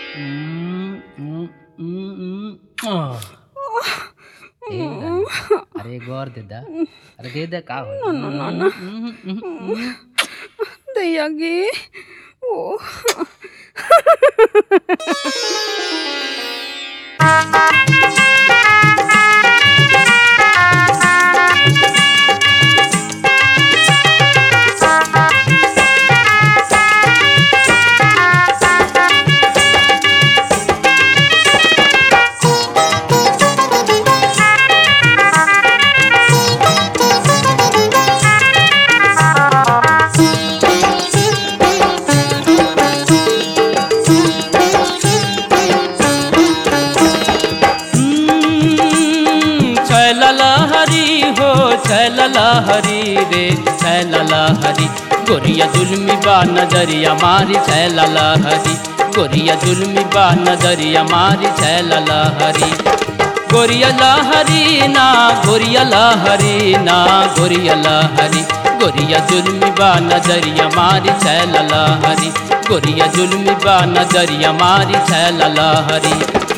हम्म, हम्म, हम्म, आह. ए रानी, अरे गौर दे दा अरे दे दे का हो ದಯ್ಯಾಗಿ ಓ हरी हो हरी रे हरी गोरिया जुल्मी बा नजरिया मारी हरी गोरिया जुल्मी बा नजरिया मारी हरी गोरिया लहरी ना गोरिया लहरी ना गोरिया लहरी गोरिया जुल्मी बा नजरिया मारी हरी गोरिया जुल्मी बा नजरिया मारी हरी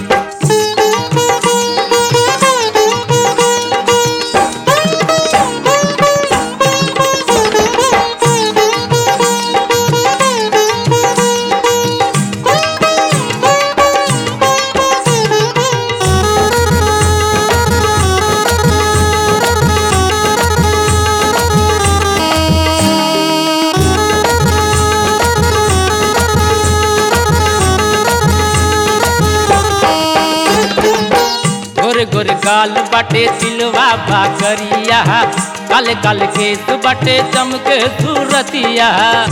गोरे गोरे गाल बाटे तिलवा बाकरिया काले काले केस बाटे चमके सूरतिया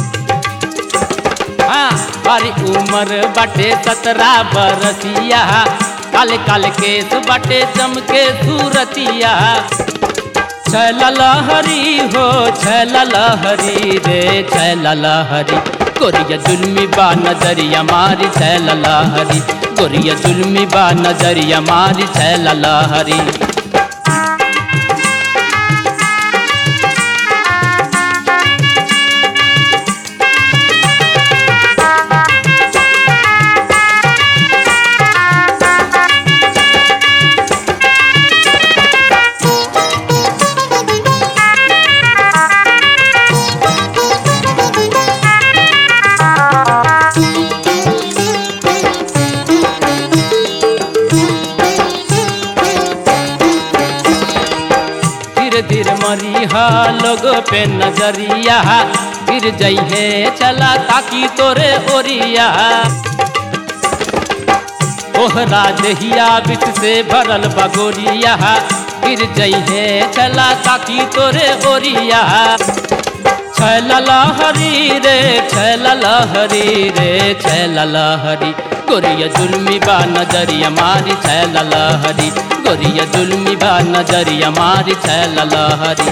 हाँ बारी उम्र बाटे सतरा बरसिया काले काले केस बाटे चमके सूरतिया छैला लहरी हो छैला लहरी रे छैला लहरी गोरिया जुल्मी बा नजरिया मारी छैला लहरी गोरिया जुल्मी बा नजरिया मारी छैला लहरी धीरे धीरे मरिहा लोग पे नजरिया गिर जइहे चला ताकि तोरे ओरिया ओहरा दहिया बिच से भरल बगोरिया गिर जइहे चला ताकि तोरे ओरिया छैला लहरी रे छैला लहरी रे छैला लहरी गोरिया जुल्मी बा नजरिया मारी छैला लहरी गोरिया जुल्मी बा नजरिया मारी छैला लहरी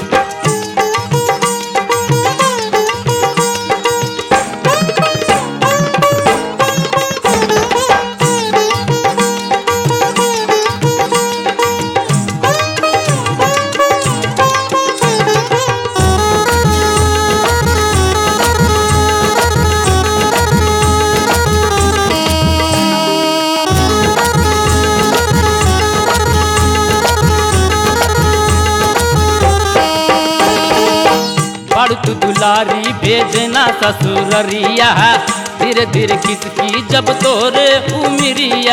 बड़ तू दुलारी भेजना ससुररिया धीरे धीरे किसकी जब तोरे उमरिया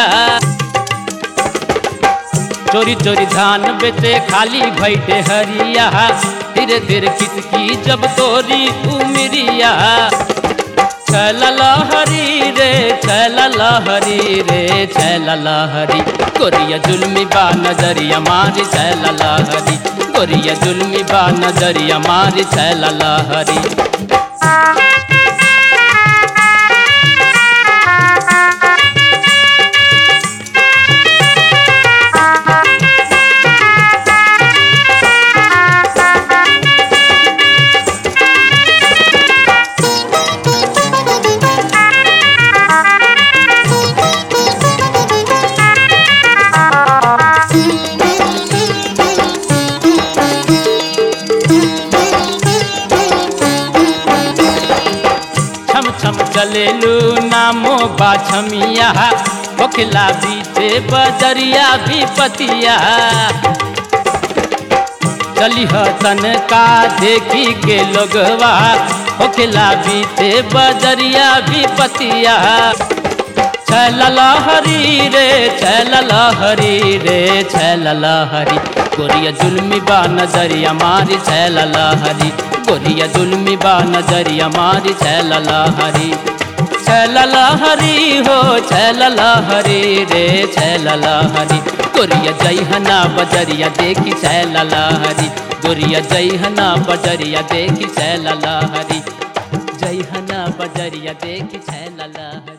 चोरी चोरी धान बेचे खाली भैटे हरिया धीरे धीरे किसकी जब तोरी उमरिया छैला लहरी रे छैला लहरी रे छैला लहरी गोरिया जुल्मी बा नजरिया मारी छैला लहरी गोरिया जुल्मी बा नजरिया मारी छैला लहरी नामो बाछमिया होखला बीचे बजरिया भी पतिया चलिह तनका देखी के लोगवा होखला बीचे बजरिया भी पतिया छैल हरी रे छैल हरी रे छैल हरी गोरिया जुल्मी बा नजरिया मारी छैल हरी गोरिया जुल्मी बा नजरिया मारी छैल हरी छैल हरी हो छैल हरी रे छैल हरी गोरिया जैहना बजरिया देखी छैल हरी गोरिया जैहना बजरिया देखी छैल हरी जैहना बजरिया देखी छैल हरी